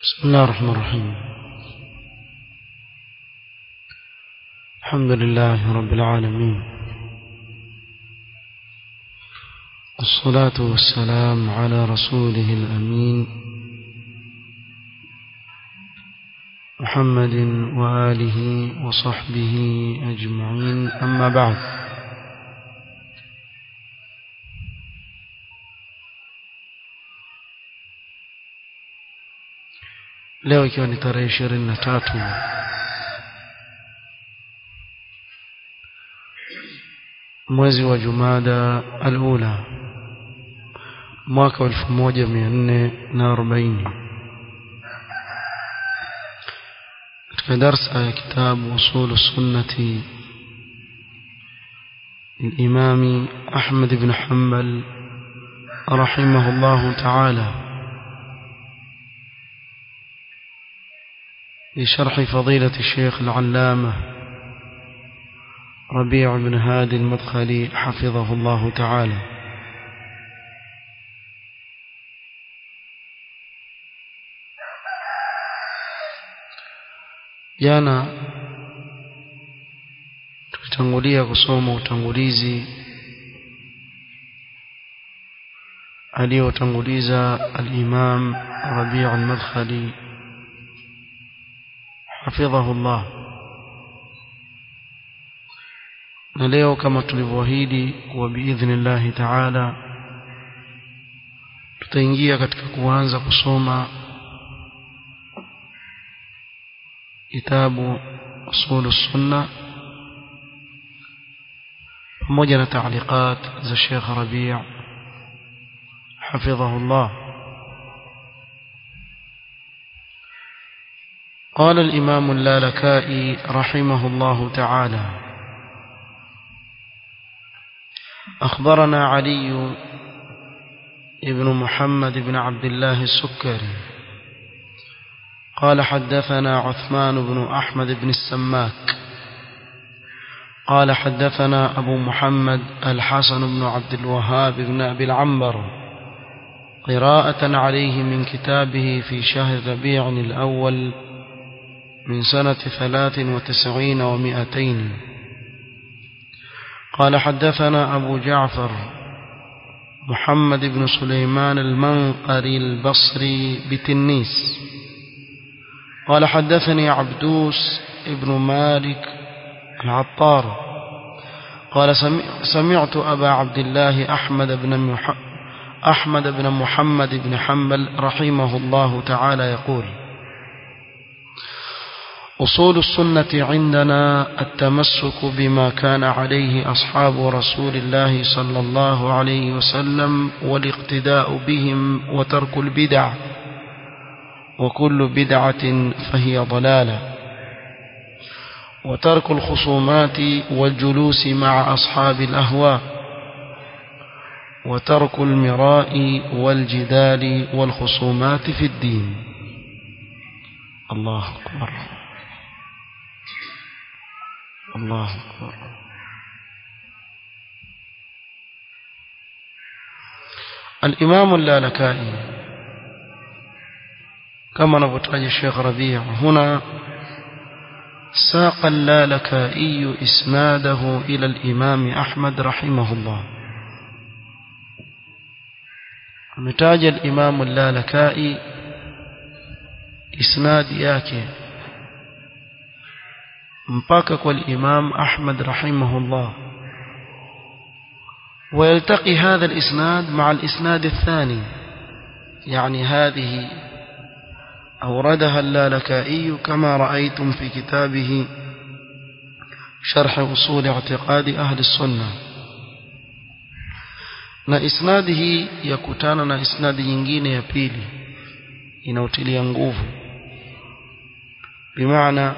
بسم الله الرحمن الرحيم الحمد لله رب العالمين والصلاة والسلام على رسوله الأمين محمد وآله وصحبه أجمعين أما بعد leo ikiwa ni tarehe ishirini na tatu mwezi wa jumada alula mwaka wa elfu moja mia nne na arobaini katika darsa ya kitabu usulu sunnati الإمام أحمد بن حنبل رحمه الله تعالى لشرح فضيلة الشيخ العلامة ربيع بن هادي المدخلي حفظه الله تعالى jana tukitangulia kusoma utangulizi aliyotanguliza al-Imam Rabi' al-Madkhali حفظه الله na leo kama tulivyoahidi kuwa biidhnillahi taala tutaingia katika kuanza kusoma kitabu usulu sunna pamoja na taaliqat za Sheikh Rabi' حفظه الله قال الإمام اللالكائي رحمه الله تعالى أخبرنا علي ابن محمد بن عبد الله السكري قال حدثنا عثمان بن أحمد بن السماك قال حدثنا أبو محمد الحسن بن عبد الوهاب بن أبي العنبر قراءة عليه من كتابه في شهر ربيع الأول من سنة ثلاث وتسعين ومائتين قال حدثنا أبو جعفر محمد بن سليمان المنقري البصري بتنيس قال حدثني عبدوس ابن مالك العطار قال سمعت أبا عبد الله أحمد بن أحمد بن محمد بن حنبل رحمه الله تعالى يقول أصول السنة عندنا التمسك بما كان عليه أصحاب رسول الله صلى الله عليه وسلم والاقتداء بهم وترك البدع وكل بدعة فهي ضلالة وترك الخصومات والجلوس مع أصحاب الأهواء وترك المراء والجدال والخصومات في الدين الله أكبر الله أكبر الإمام اللالكائي كما نبتعج الشيخ ربيع هنا ساق اللالكائي إسناده إلى الإمام أحمد رحمه الله متاج الإمام اللالكائي إسناد ياكي mpaka kwa الإمام أحمد رحمه الله ويلتقي هذا الإسناد مع الإسناد الثاني يعني هذه أوردها اللالكائي كما رأيتم في كتابه شرح أصول اعتقاد أهل السنة na isnadi hii yakutana na isnadi nyingine ya pili inautilia nguvu bimaana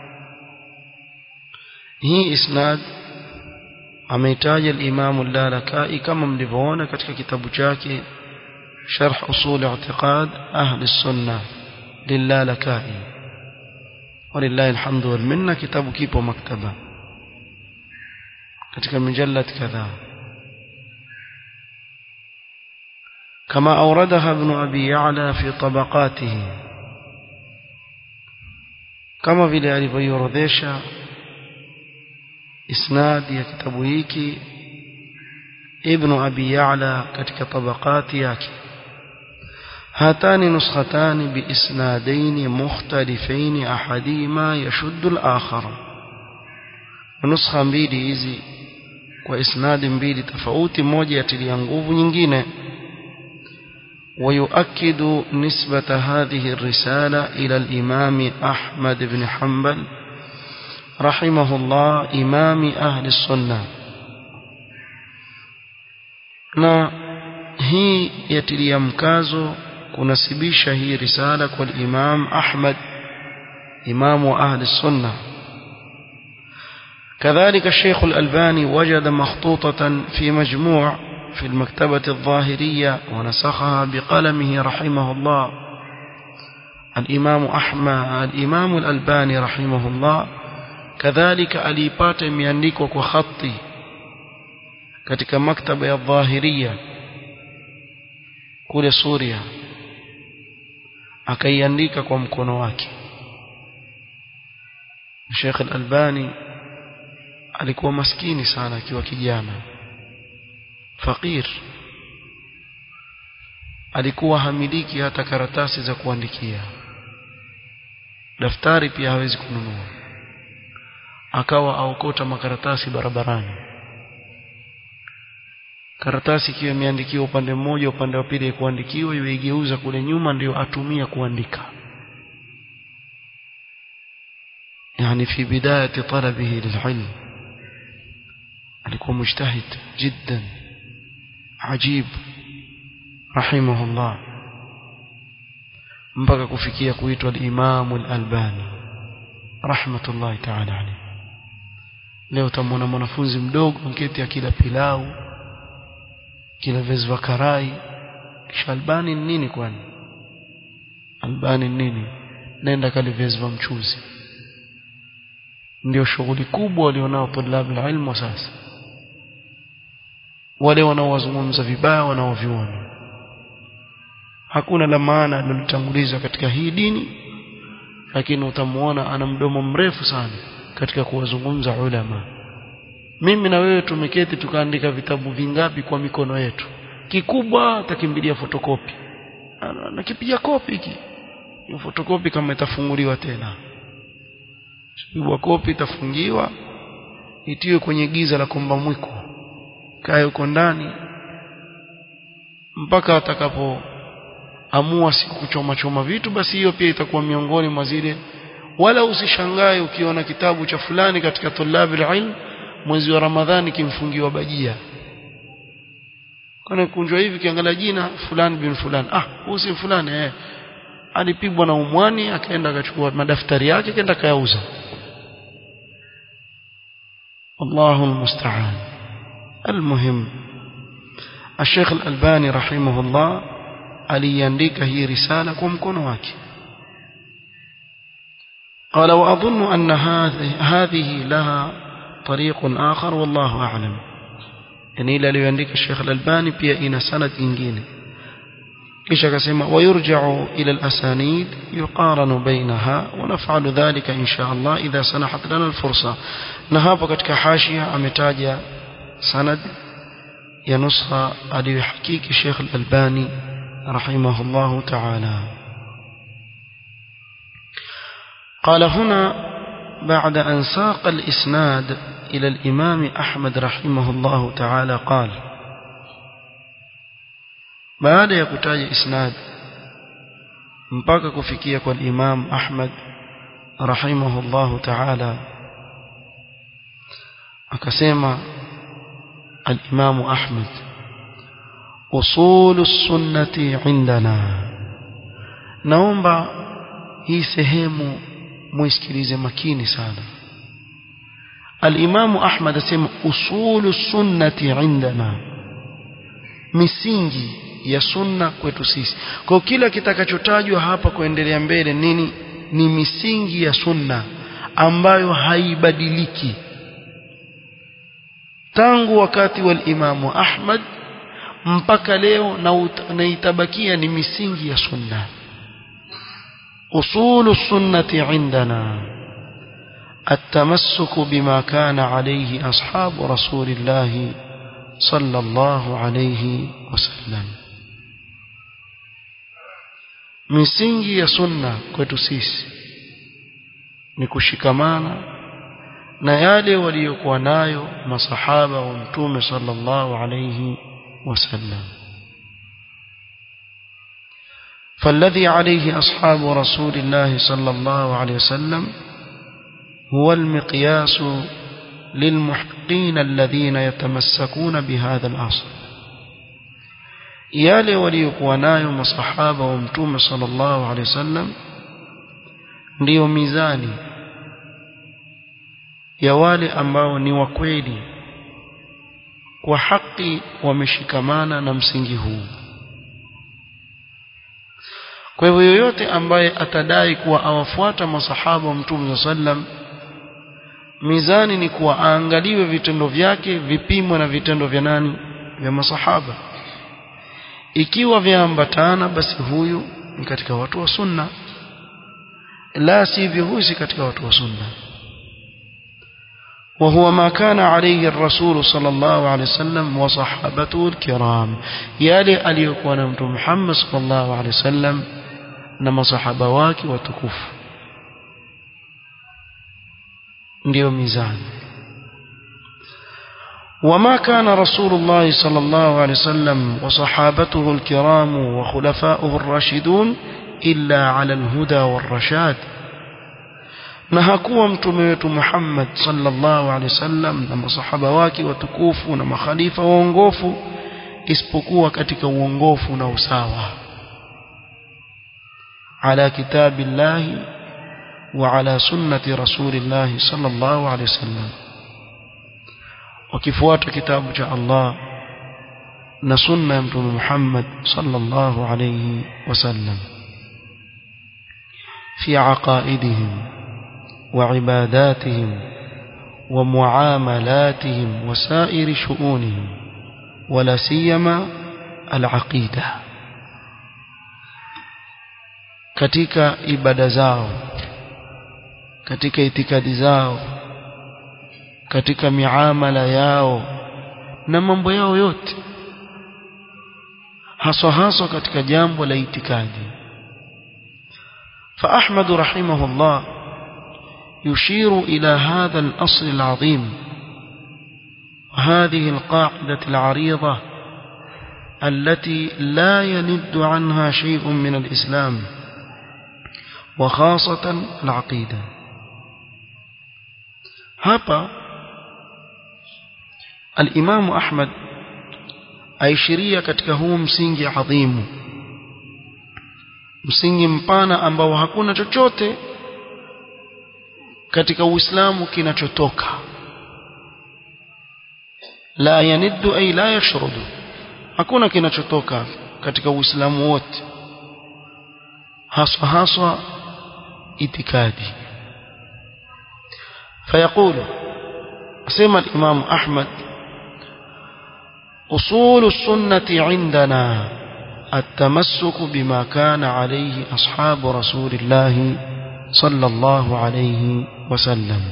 hii isnad ameitaja al-Imam al-Lalakai kama mlivyoona katika kitabu chake Sharh Usul I'tiqad Ahli Sunnah lilalakai walillahi alhamdu wal minna kitabu kipo maktaba katika mujallad kadhaa كما أوردها ابن أبي يعلى في طبقاته kama vile alivyoiorodhesha isnadi ya kitabu hiki ibn abi ya'la katika tabaqati yake هاتان نسختان بإسنادين مختلفين أحدهما يشد الآخر نسخة mbili hizi kwa isnadi mbili tofauti moja yatilia nguvu nyingine ويؤكد نسبة هذه الرسالة إلى الإمام أحمد بن حنبل رحمه الله إمام أهل السنة na hii yatilia mkazo kunasibisha hii risala kwa Imam Ahmad إمام أهل السنة كذلك الشيخ الألباني وجد مخطوطة في مجموع في المكتبة الظاهرية ونسخها بقلمه رحمه الله الإمام أحمد الإمام الألباني رحمه الله كذلك أليبات يميانيك وخطي katika maktaba ya dhahiria kule Suria akaiandika kwa mkono wake Sheikh Al-Albani alikuwa maskini sana akiwa kijana fakir alikuwa hamiliki hata karatasi za kuandikia daftari pia hawezi kununua akawa aokota makaratasi barabarani karatasi ikiwa imeandikiwa upande mmoja upande wa pili kuandikiwa iweigeuza kule nyuma ndio atumia kuandika يعني في بداية طلبه للعلم alikuwa mujtahid jiddan ajib rahimahullah mpaka kufikia kuitwa al-Imam al-Albani rahmatullahi ta'ala alayhi leo tamwona mwanafunzi mdogo mketi akila pilau kila viazi vya karai kisha Albani ni nini kwani Albani ni nini nenda kale viazi vya mchuzi ndio shughuli kubwa walionao tulabu ilmu sasa wale wanaowazungumza vibaya wanaoviona hakuna la maana alilotanguliza katika hii dini lakini utamuona ana mdomo mrefu sana katika kuwazungumza ulama mimi na wewe tumeketi tukaandika vitabu vingapi kwa mikono yetu kikubwa atakimbilia fotokopi nakipiga kopi hiki fotokopi kama itafunguliwa tena pigwa kopi itafungiwa itiwe kwenye giza la komba mwiko kae huko ndani mpaka atakapo amua siku kuchoma choma vitu basi hiyo pia itakuwa miongoni mwa zile wala usishangae ukiona kitabu cha fulani katika tulabi ilm mwezi wa ramadhani kimfungiwa bajia kana kunjwa hivi kiangalia jina fulani bin fulani ah huyu si fulani eh alipigwa na umwani akaenda akachukua madaftari yake akaenda kayauza الله المستعان المهم الشيخ الألباني رحمه الله aliandika hii risala kwa mkono wake قال وأظن أن هذه لها طريق آخر والله أعلم يعني إلى ليندك الشيخ الألباني بيا إن سند إنجيني إيش كسمة ويرجع إلى الأسانيد يقارن بينها ونفعل ذلك إن شاء الله إذا سنحت لنا الفرصة نهاب katika حاشية ametaja سند ya nusha aliyohakiki Sheikh Al-Albani رحمه الله تعالى قال هنا بعد أن ساق الإسناد إلى الإمام أحمد رحمه الله تعالى قال baada ya kutaja isnad mpaka kufikia kwa Imam Ahmad rahimahullahu ta'ala akasema al-Imam Ahmad usulu sunnati indana naomba hii sehemu muisikilize makini sana al-Imam Ahmad asema usulu sunnati indana misingi ya sunna kwetu sisi kwa kila kitakachotajwa hapa kuendelea mbele nini ni misingi ya sunna ambayo haibadiliki tangu wakati wa imamu Ahmad mpaka leo na, na itabakia ni misingi ya sunna أصول السنة عندنا التمسك بما كان عليه أصحاب رسول الله صلى الله عليه وسلم misingi ya sunna kwetu sisi ni kushikamana na yale waliyokuwa nayo masahaba wa mtume sallallahu alayhi wasallam فالذي عليه أصحاب رسول الله صلى الله عليه وسلم هو المقياس للمحقين الذين يتمسكون بهذا الأصل yale waliokuwa nayo masahaba wa mtume sallallahu alaihi wasallam ndiyo mizani ya wale ambao ni wa kweli kwa haki wameshikamana na msingi huu kwa hivyo yoyote ambaye atadai kuwa awafuata masahaba wa mtume sallam mizani ni kuwa aangaliwe vitendo vyake vipimwe na vitendo vya nani vya masahaba ikiwa vyaambatana basi huyu ni katika watu wa sunna la sivyo huyu si katika watu wa sunna وهو ما كان عليه الرسول صلى الله عليه وسلم وصحابته الكرام يالي aliyokuwa mtume Muhammad sallallahu alaihi wasallam na masahaba wake watukufu ndio mizani وما كان رسول الله صلى الله عليه وسلم وصحابته الكرام وخلفاؤه الراشدون إلا على الهدى والرشاد na hakuwa mtume wetu Muhammad sallallahu alaihi wasallam na masahaba wake watukufu na makhalifa waongofu isipokuwa katika uongofu na usawa ala kitabillahi wa ala sunnati rasulillahi sallallahu alaihi wasallam wakifuata kitabu cha Allah na sunna ya mtume Muhammad sallallahu alayhi wasallam fi aqaidihim wa ibadatihim wa muamalatihim wa sa'iri shu'unihim wala siyama al-aqida katika ibada zao katika itikadi zao katika miamala yao na mambo yao yote haswa haswa katika jambo la itikadi فأحمد رحمه الله يشير إلى هذا الأصل العظيم وهذه القاعدة العريضة التي لا يند عنها شيء من الإسلام وخاصة العقيدة هapa الإمام أحمد aishiria katika huu msingi adhimu msingi mpana ambao hakuna chochote katika Uislamu kinachotoka la yaniddu ay la yashrudu hakuna kinachotoka katika Uislamu wote haswa haswa itikadi فيقول سمى الإمام أحمد أصول السنة عندنا التمسك بما كان عليه أصحاب رسول الله صلى الله عليه وسلم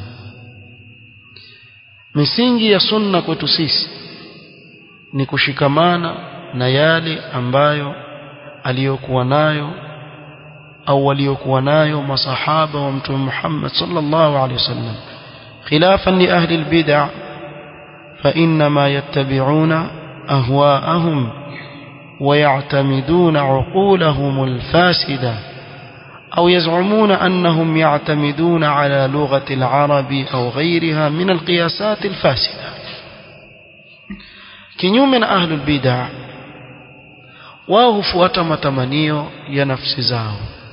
misingi ya sunna kwetu sisi ni kushikamana na yale ambayo aliyokuwa nayo au waliokuwa nayo masahaba wa mtume Muhammad sallallahu alaihi wasallam خلافا لأهل البدع فإنما يتبعون أهواءهم ويعتمدون عقولهم الفاسدة أو يزعمون أنهم يعتمدون على لغة العرب أو غيرها من القياسات الفاسدة كنيوم من أهل البدع wao hufuata matamanio ya nafsi zao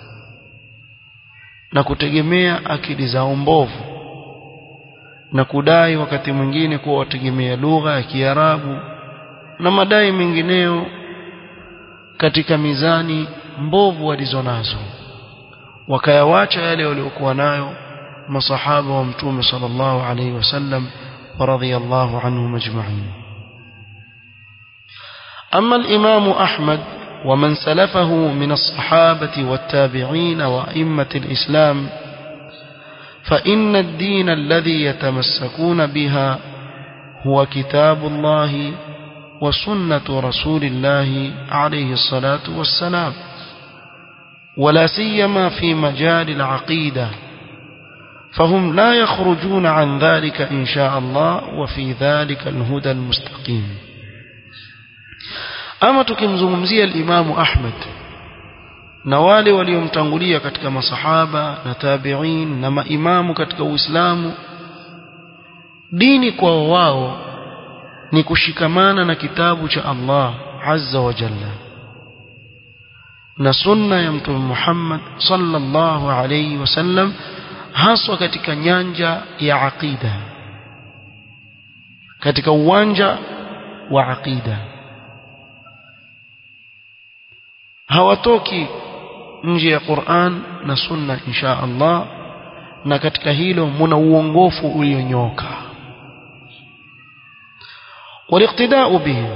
na kutegemea akili zao mbovu na kudai wakati mwingine kuwa wategemea lugha ya Kiarabu na madai mengineyo katika mizani mbovu walizonazo wakayawacha yale waliokuwa nayo masahaba wa mtume sallallahu alaihi wasallam wa radhiyallahu anhum ajma'in أما الإمام أحمد ومن سلفه من الصحابة والتابعين وأئمة الإسلام فإن الدين الذي يتمسكون بها هو كتاب الله وسنة رسول الله عليه الصلاة والسلام ولا سيما في مجال العقيدة فهم لا يخرجون عن ذلك إن شاء الله وفي ذلك الهدى المستقيم أما تكمزمزي الإمام أحمد na wale waliomtangulia katika masahaba na tabi'in na maimamu katika Uislamu dini kwa wao ni kushikamana na kitabu cha Allah azza wa jalla na sunna ya mtume Muhammad sallallahu alayhi wasallam haswa katika nyanja ya aqida katika uwanja wa aqida hawatoki nje ya Qur'an na sunna insha Allah na katika hilo muna uongofu ulionyoka والاقتداء بهم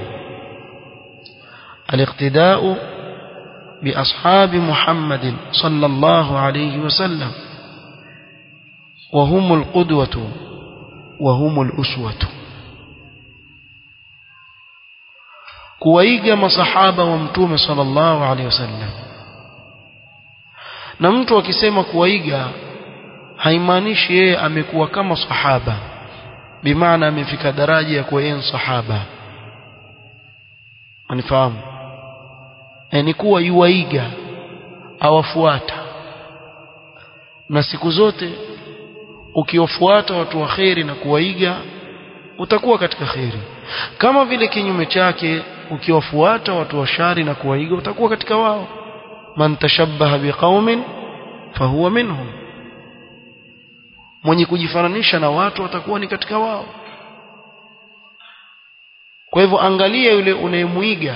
الاقتداء بأصحاب محمد صلى الله عليه وسلم وهم القدوة وهم الأسوة kuwaiga masahaba wa mtume sallallahu alaihi wasallam na mtu akisema kuwaiga haimaanishi yeye amekuwa kama sahaba bimaana amefika daraja ya kuwa yeye sahaba unifahamu ni kuwa yuwaiga awafuata na siku zote ukiwafuata watu wa kheri na kuwaiga utakuwa katika kheri kama vile kinyume chake ukiwafuata watu wa shari na kuwaiga utakuwa katika wao man tashabbaha biqaumin fahuwa minhum mwenye kujifananisha na watu atakuwa ni katika wao kwa hivyo angalia yule unayemuiga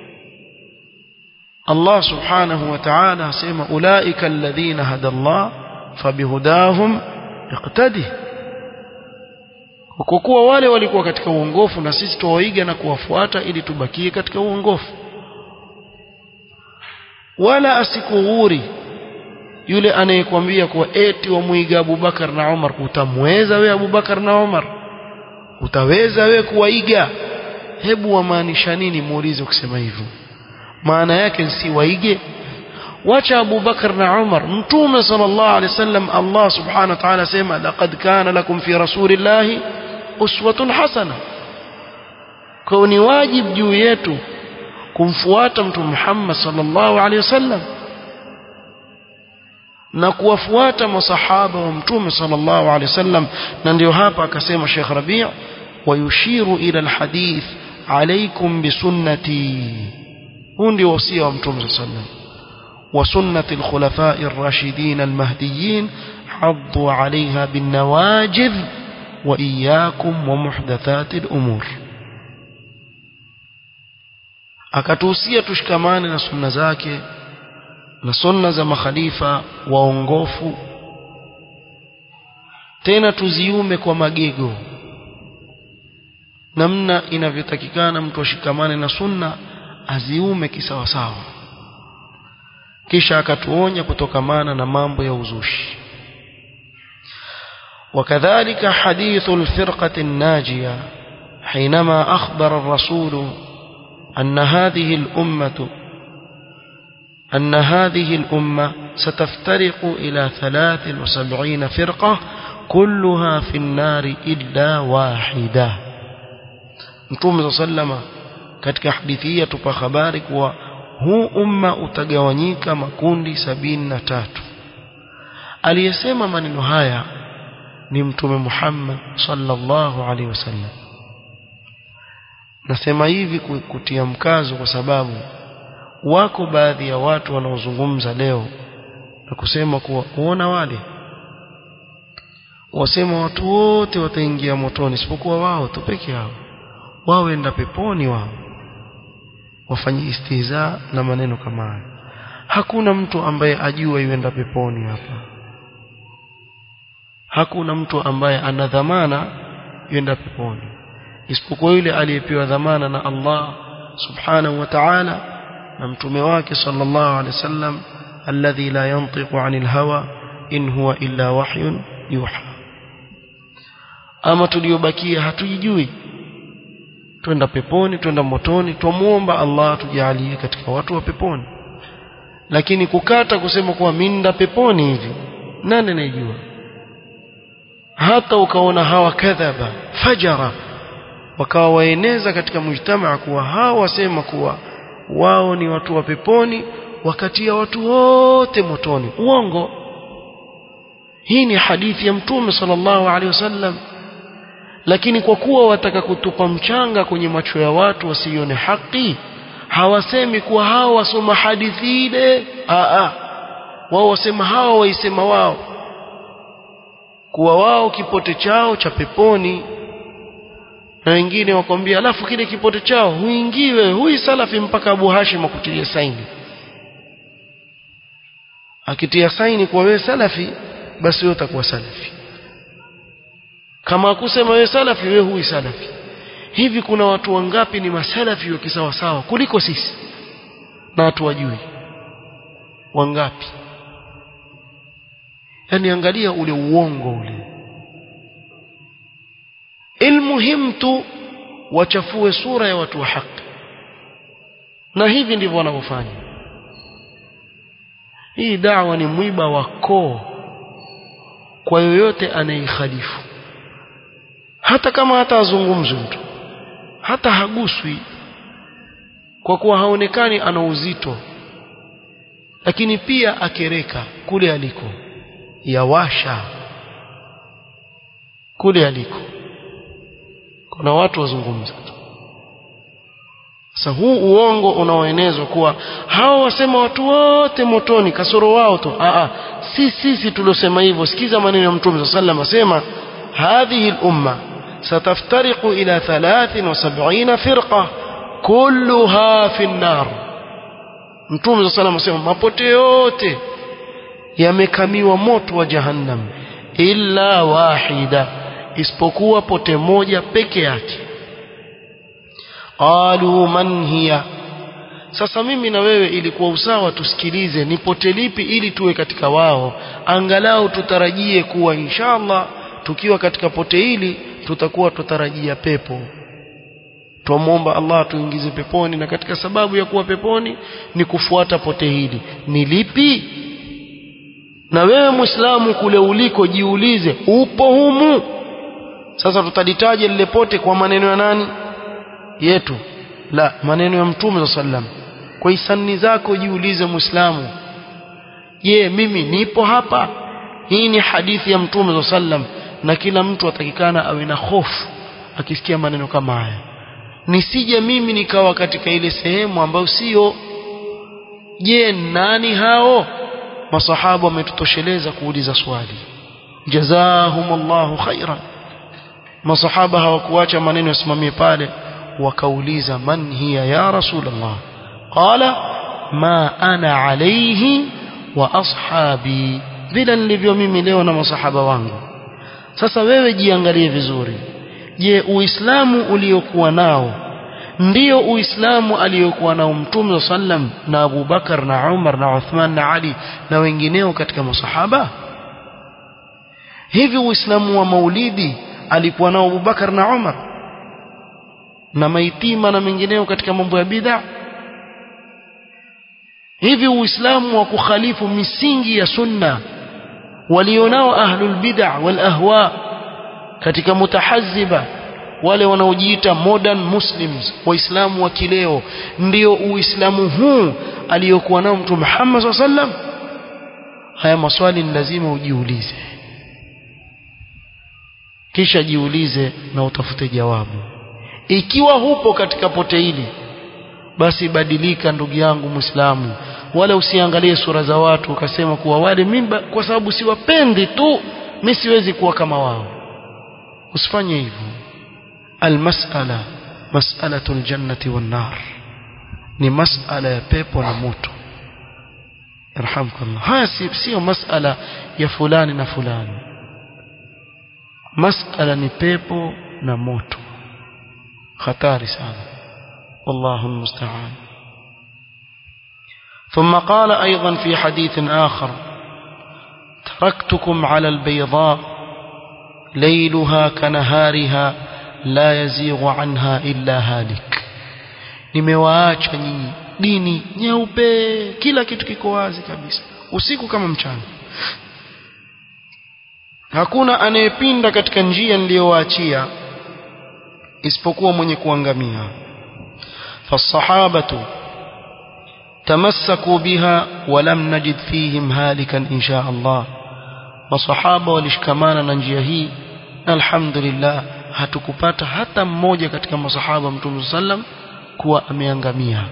Allah subhanahu wa ta'ala asema ulaika alladhina hada Allah fabihudahum iqtadi kwa kuwa wale walikuwa katika uongofu na sisi tuwaiga na kuwafuata ili tubakie katika uongofu wala asikughuri yule anayekwambia kuwa eti wamuiga Abubakar na Umar utamweza we Abubakar na Umar utaweza we kuwaiga hebu wamaanisha nini muulize ukisema hivyo maana yake si waige wacha Abu Bakar na Umar mtume sallallahu alaihi wasallam Allah subhanahu wa ta'ala sema laqad kana lakum fi rasulillahi uswatun hasana kwa ni wajibu juu yetu kumfuata mtume Muhammad sallallahu alaihi wasallam na kuwafuata masahaba wa mtume sallallahu alaihi wasallam na ndio hapa akasema Sheikh Rabi' ويشير إلى الحديث عليكم بسنتي huu ndio wasia wa mtume صلى الله عليه وسلم وسنة الخلفاء الراشدين المهديين عضوا عليها بالنواجذ وإياكم ومحدثات الأمور akatuhusia tushikamane na sunna zake na sunna za makhalifa waongofu tena tuziume kwa magego namna inavyotakikana mtu ashikamane na sunna aziume kisawasawa kisha akatuonya kutokamana na mambo ya uzushi وكذلك حديث الفرقة الناجية حينما أخبر الرسول أن هذه الأمة أن هذه الأمة ستفترق إلى ثلاث وسبعين فرقة كلها في النار إلا واحدة Mtume sallama katika hadithi hii atupa habari kuwa huu umma utagawanyika makundi sabini na tatu aliyesema maneno haya ni mtume Muhammad sallallahu alaihi wasallam nasema hivi kutia mkazo kwa sababu wako baadhi ya watu wanaozungumza leo na kusema kuwa kuona wale wasema watu wote wataingia motoni isipokuwa wao tu peke yao wao enda peponi wao wafanye istiza na maneno kama haya hakuna mtu ambaye ajua yuenda peponi hapa hakuna mtu ambaye ana dhamana yuenda peponi isipokuwa yule aliyepewa dhamana na Allah subhanahu wa ta'ala na mtume wake sallallahu alaihi wasallam alladhi la yantiqu anil hawa in huwa illa wahyun yuha ama tuliobakia hatujijui twenda peponi twenda motoni twamuomba Allah tujalie katika watu wa peponi lakini kukata kusema kuwa minda peponi hivi nani anayejua hata ukaona hawa kadhaba fajara wakawa waeneza katika mujtamaa kuwa hawa wasema kuwa wao ni watu wa peponi wakatia watu wote motoni uongo hii ni hadithi ya mtume sallallahu alaihi wasallam lakini kwa kuwa wataka kutupa mchanga kwenye macho ya watu wasione haki hawasemi kuwa hao wasoma hadithi ile a wao wasema hao waisema wao kuwa wao kipote chao cha peponi na wengine wakwambia alafu kile kipote chao huingiwe hui salafi mpaka Abu Hashim akutilie saini akitia saini kwa wewe salafi basi wewe utakuwa salafi kama akusema wewe salafi wewe hui salafi hivi kuna watu wangapi ni masalafi wa kisawa sawa kuliko sisi na watu wajui wangapi yani angalia ule uongo ule ilmuhim tu wachafue sura ya watu wa haki na hivi ndivyo wanavyofanya hii dawa ni mwiba wa koo kwa yoyote anayekhalifu hata kama hata azungumzwe mtu hata haguswi kwa kuwa haonekani ana uzito lakini pia akereka kule aliko yawasha kule aliko kuna watu wazungumza sasa huu uongo unaoenezwa kuwa hao wasema watu wote motoni kasoro wao tu a si sisi tuliosema hivyo sikiza maneno ya mtume sallallahu alayhi wasallam asema hadhihi al-umma ستفترق إلى ثلاث وسبعين فرقة كلها في النار Mtume صلى الله عليه وسلم mapote yote yamekamiwa moto wa jahannam illa wahida isipokuwa pote moja peke yake qalu man hiya sasa mimi na wewe ilikuwa usawa tusikilize ni pote lipi ili tuwe katika wao angalau tutarajie kuwa inshallah tukiwa katika pote hili tutakuwa tutarajia pepo twamwomba Allah tuingize peponi na katika sababu ya kuwa peponi ni kufuata pote hili ni lipi na wewe muislamu kule uliko jiulize upo humu sasa tutalitaja lile pote kwa maneno ya nani yetu la maneno ya mtume sallam kwa hisani zako jiulize muislamu je mimi nipo hapa hii ni hadithi ya mtume sallam na kila mtu atakikana awe na hofu akisikia maneno kama haya nisije mimi nikawa katika ile sehemu ambayo sio je nani hao masahaba wametutosheleza kuuliza swali jazahumullahu khairan masahaba hawakuacha maneno yasimamie pale wakauliza man hiya ya rasulullah qala ma ana alayhi wa ashabi vile nilivyo mimi leo na masahaba wangu sasa wewe jiangalie vizuri je uislamu uliokuwa nao ndio uislamu aliyokuwa nao mtume sallam na Abu Bakar na Umar na Uthman na Ali na wengineo katika masahaba hivi uislamu wa maulidi alikuwa nao Abu Bakar na Umar na maitima na mengineo katika mambo ya bid'a hivi uislamu wa kukhalifu misingi ya sunna walionao ahlul bid'a wal ahwa katika mutahazziba wale wanaojiita modern muslims waislamu wa kileo ndio uislamu huu aliyokuwa nao mtume Muhammad sallam haya maswali ni lazima ujiulize kisha jiulize na utafute jawabu ikiwa hupo katika pote hili basi badilika ndugu yangu muislamu wala usiangalie sura za watu ukasema kuwa wale mimba kwa sababu siwapendi tu mimi siwezi kuwa kama wao usifanye hivyo almas'ala mas'alatul jannati wan nar ni mas'ala ya pepo na moto yarhamkallah haya sio mas'ala ya fulani na fulani mas'ala ni pepo na moto hatari sana wallahu almusta'an ثم قال أيضا في حديث آخر تركتكم على البيضاء ليلها كنهارها لا يزيغ عنها إلا هالك nimewaacha nyinyi dini nyeupe kila kitu kiko wazi kabisa usiku kama mchana hakuna anayepinda katika njia niliyowaachia isipokuwa mwenye kuangamia fasahabatu tamassaku biha walam najid fihim halikan insha Allah masahaba walishikamana na njia hii alhamdulillah hatukupata hata mmoja katika masahaba mtume sallam kuwa ameangamia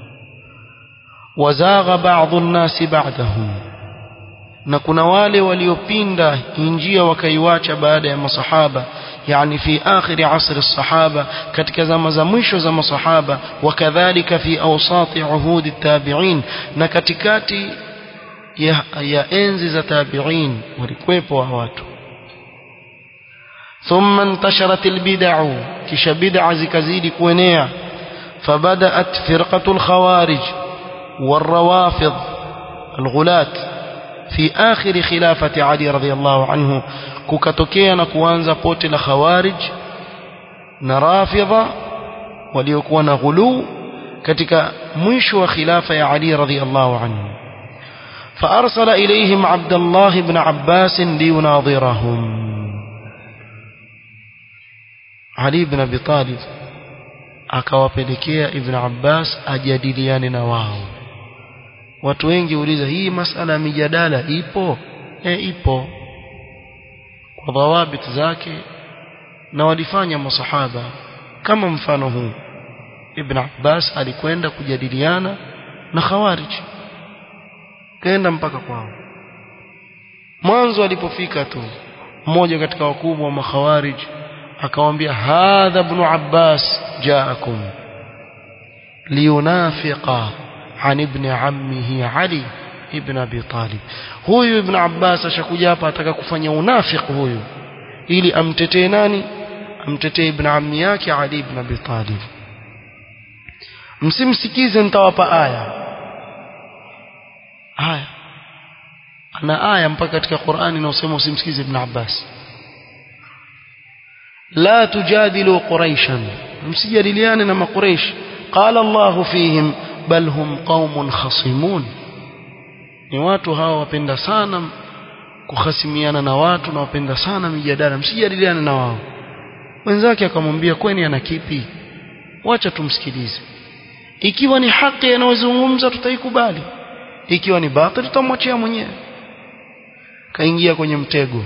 wazagha baadhi nnasi ba'dahum na kuna wale waliopinda njia wakaiwacha baada ya masahaba yani fi akhir asr as-sahaba katika zama za mwisho za masahaba wakadhalika fi awsati uhud at-tabi'in na katikati ya, ya enzi za tabi'in walikuwepo wa watu thumma intasharat al-bid'u kisha bid'a zikazidi kuenea فبدأت فرقة الخوارج والروافض الغلاة في آخر خلافة علي رضي الله عنه كوكاتوكيا نكوانزا بوتي الخوارج نرافضة وليكون غلو كتك مش وخلافة علي رضي الله عنه فأرسل إليهم عبد الله بن عباس ليناظرهم علي بن أبي طالب akawapelekea Ibn Abbas ajadiliane na wao watu wengi uliza hii masala ya mijadala ipo e, ipo kwa dhawabit zake na walifanya masahaba kama mfano huu Ibn Abbas alikwenda kujadiliana na Khawarij kaenda mpaka kwao mwanzo alipofika tu mmoja katika wakubwa wa makhawarij akamwambia hadha ibn Abbas jaakum liyunafiqa an ibn ammihi Ali ibn Abi Talib huyu ibn Abbas ashakuja hapa ataka kufanya unafiki huyu ili amtetee nani amtetee ibn ammi yake Ali ibn Abi Talib msimsikize nitawapa aya aya ana aya mpaka katika Qur'ani inayosema usimsikize ibn Abbas لا تجادلوا قريشا msijadiliane na maqureish qala Allah fihim bal hum qaumun khasimun ni watu hawa wapenda sana kuhasimiana na watu na wapenda sana mijadala msijadiliane na wao wenzake akamwambia kweni ana kipi wacha tumsikilize ikiwa ni haki anayozungumza tutaikubali ikiwa ni batil tutamwachia mwenyewe kaingia kwenye mtego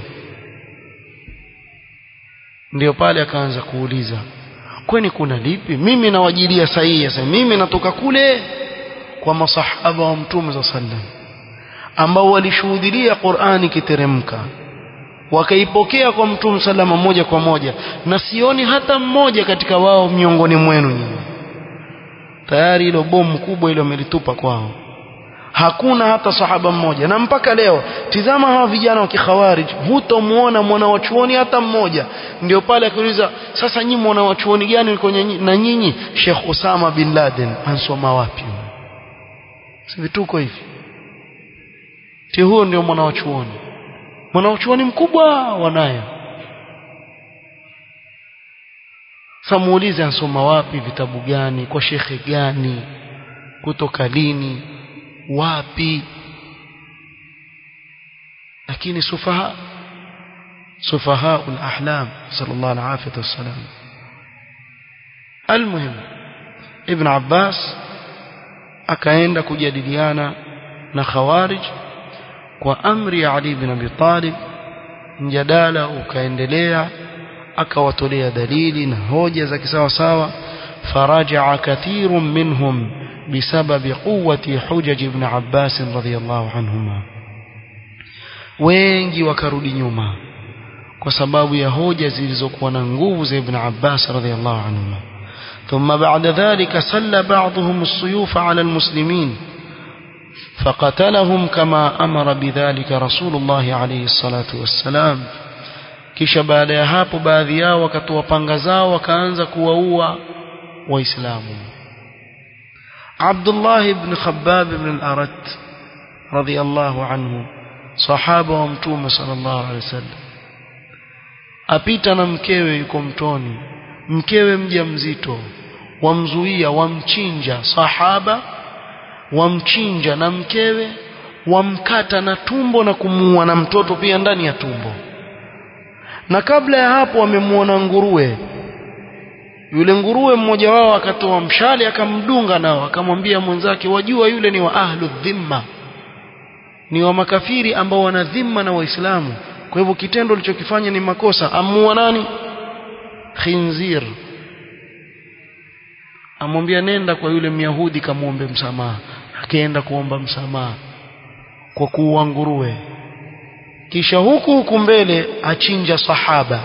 ndio pale akaanza kuuliza kwani kuna lipi mimi nawajilia sahihi sasa mimi natoka kule kwa masahaba wa mtume za sallam ambao walishuhudia Qur'ani kiteremka wakaipokea kwa mtume salama moja kwa moja na sioni hata mmoja katika wao miongoni mwenu nyinyi tayari hilo bomu kubwa ile wamelitupa kwao hakuna hata sahaba mmoja na mpaka leo tizama hawa vijana wa kikhawarij hutomuona mwana wa chuoni hata mmoja ndio pale akiuliza sasa nyinyi mwana wa chuoni gani uliko na nyinyi Sheikh Osama bin Laden ansoma wapi si vituko hivi ti huo ndio mwana wa chuoni mwana wa chuoni mkubwa wanayo samuulize ansoma wapi vitabu gani kwa shekhe gani kutoka lini wapi lakini sufaha sufaha al-ahlam sallallahu alayhi wasallam almuhim ibn abbas akaenda kujadiliana na khawarij kwa amri ya ali ibn abi talib mjadala ukaendelea akawatolea dalili na hoja za kisawa sawa faraja kathirun minhum بسبب قوة حجج ابن عباس رضي الله عنهما wengi wakarudi nyuma kwa sababu ya hoja zilizokuwa na nguvu za ibn Abbas radhiyallahu anhu ثم بعد ذلك سل بعضهم السيوف على المسلمين فقتلهم كما أمر بذلك رسول الله عليه الصلاة والسلام kisha baada ya hapo baadhi yao wakatoa panga zao wakaanza kuwaua waislamu Abdullah ibn Khabbab ibn al-Arat radhiyallahu anhu sahaba wa mtume sallallahu alaihi wasallam apita na mkewe yuko mtoni mkewe mjamzito wamzuia wamchinja sahaba wamchinja na mkewe wamkata na tumbo na kumuua na mtoto pia ndani ya tumbo na kabla ya hapo wamemuona nguruwe yule nguruwe mmoja wao akatoa mshale akamdunga nao akamwambia mwenzake wajua yule ni wa ahlu dhimma ni wa makafiri ambao wana dhimma na waislamu kwa hivyo kitendo alichokifanya ni makosa amua nani khinzir amwambia nenda kwa yule myahudi kamwombe msamaha akaenda kuomba msamaha kwa kuua nguruwe kisha huku huku mbele achinja sahaba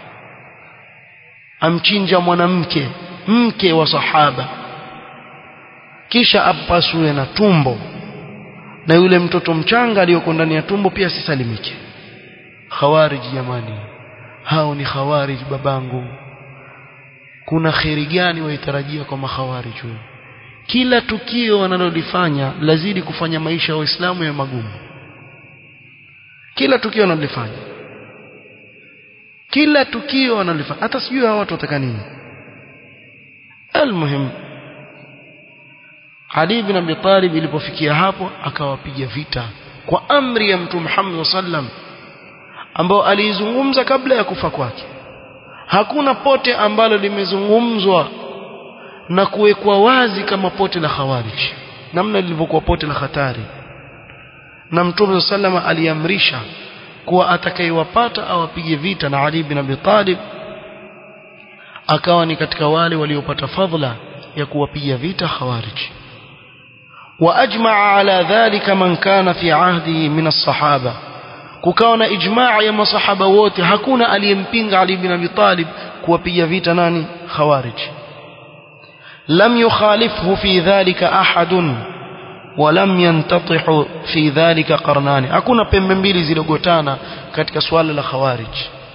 amchinja mwanamke mke wa sahaba kisha apasue na tumbo na yule mtoto mchanga aliyoko ndani ya tumbo pia sisalimike khawarij jamani hao ni khawarij babangu kuna kheri gani waitarajia kwa makhawarij wewe kila tukio wanalolifanya lazidi kufanya maisha ya waislamu ya magumu kila tukio wanalolifanya kila tukio wanalifanya hata sijui hao watu wataka nini almuhim Ali bin Abi Talib ilipofikia hapo akawapiga vita kwa amri ya Mtume Muhammad sallam ambao aliizungumza kabla ya kufa kwake hakuna pote ambalo limezungumzwa na kuwekwa wazi kama pote la khawarij namna lilivyokuwa pote la hatari na Mtume sallama aliamrisha kuwa atakayewapata awapige vita na Ali bin Abi Talib akawa ni katika wale waliopata fadhila ya kuwapiga vita khawarij واجمع على ذلك من كان في عهده من الصحابه kukawa na ijmaa ya masahaba wote hakuna aliyempinga Ali bin Abi Talib kuwapiga vita nani khawarij lam yukhalifhu fi dhalika ahadun ولم ينتطح في ذلك قرنان hakuna pembe mbili zilogotana katika swala la khawarij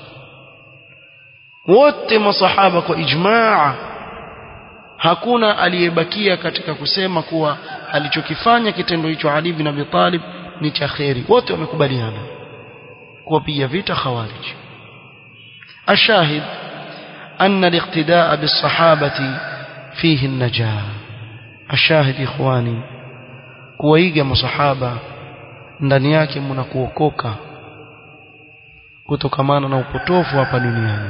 wote masahaba kwa ijmaa hakuna aliyebakia katika kusema kuwa alichokifanya kitendo hicho Ali bin Abi Talib ni cha kheri wote wamekubaliana kuwapiga vita khawarij ashahid أن الاقتداء بالصحابة فيه النجاة الشاهد إخواني kuwaiga masahaba ndani yake mna kuokoka kutokamana na upotofu hapa duniani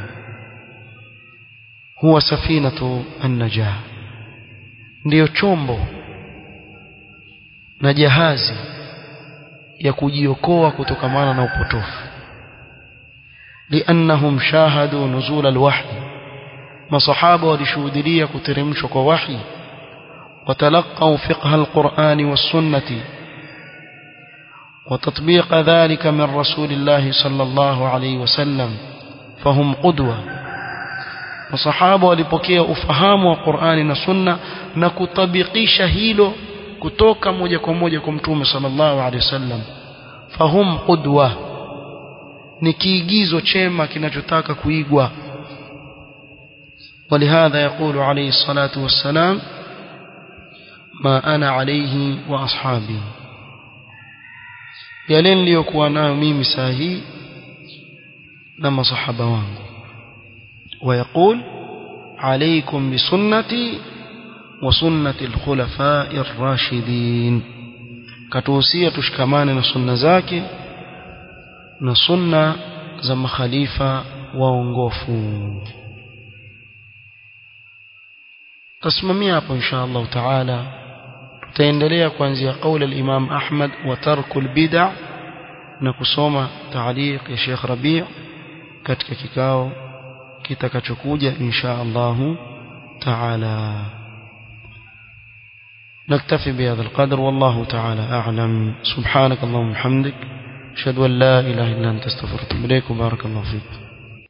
huwa safinatu an-najah ndiyo chombo na jahazi ya kujiokoa kutokamana na upotofu liannahum shahadu nuzul alwahy masahaba walishuhudia kuteremshwa kwa wahi وتلقوا فقه القرآن والسنة وتطبيق ذلك من رسول الله صلى الله عليه وسلم فهم قدوة وصحابة walipokea ufahamu wa Qur'ani na Sunna na kutabikisha hilo kutoka moja kwa moja kwa Mtume sallallahu alaihi wasallam fahum qudwa ni kiigizo chema kinachotaka kuigwa ولهذا يقول عليه الصلاة والسلام ما أنا عليه وأصحابي yale niliyokuwa nayo mimi saa hii na masahaba wangu ويقول عليكم بسنتي وسنة الخلفاء الراشدين katuhusia tushikamane na sunna zake na sunna za makhalifa waongofu tasimamia hapo insha Allah taala tutaendelea kuanzia kauli al-Imam Ahmad wa tarkul bid'a na kusoma taaliq ya Sheikh Rabi' katika kikao kitakachokuja insha Allah taala نكتفي بهذا القدر والله تعالى أعلم سبحانك اللهم وبحمدك أشهد أن لا إله إلا أنت استغفرك وأتوب إليك وبارك الله فيك